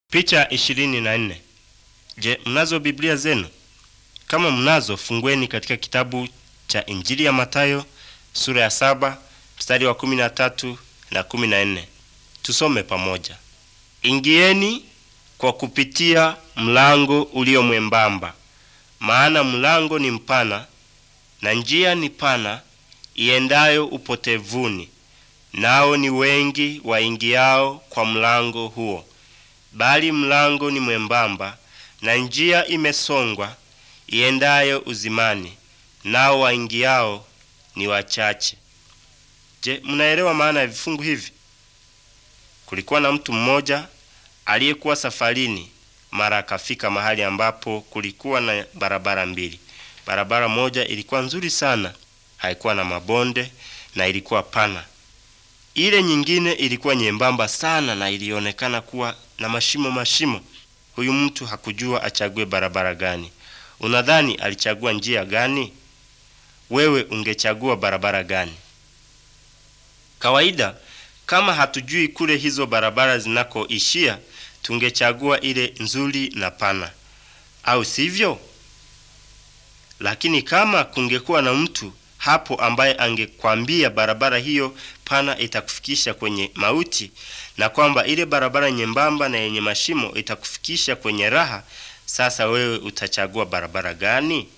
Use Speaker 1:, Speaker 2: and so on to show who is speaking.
Speaker 1: Picha ishirini na nne. Je, mnazo Biblia zenu? Kama mnazo, fungueni katika kitabu cha Injili ya Mathayo sura ya saba mstari wa kumi na tatu na kumi na nne. Tusome pamoja. Ingieni kwa kupitia mlango ulio mwembamba, maana mlango ni mpana na njia ni pana iendayo upotevuni, nao ni wengi waingiao kwa mlango huo. Bali mlango ni mwembamba na njia imesongwa iendayo uzimani, nao waingiao ni wachache. Je, mnaelewa maana ya vifungu hivi? Kulikuwa na mtu mmoja aliyekuwa safarini, mara akafika mahali ambapo kulikuwa na barabara mbili. Barabara moja ilikuwa nzuri sana, haikuwa na mabonde na ilikuwa pana. Ile nyingine ilikuwa nyembamba sana na ilionekana kuwa na mashimo mashimo. Huyu mtu hakujua achague barabara gani. Unadhani alichagua njia gani? Wewe ungechagua barabara gani? Kawaida, kama hatujui kule hizo barabara zinakoishia, tungechagua ile nzuri na pana, au sivyo? Lakini kama kungekuwa na mtu hapo ambaye angekwambia barabara hiyo pana itakufikisha kwenye mauti na kwamba ile barabara nyembamba na yenye mashimo itakufikisha kwenye raha, sasa wewe utachagua barabara gani?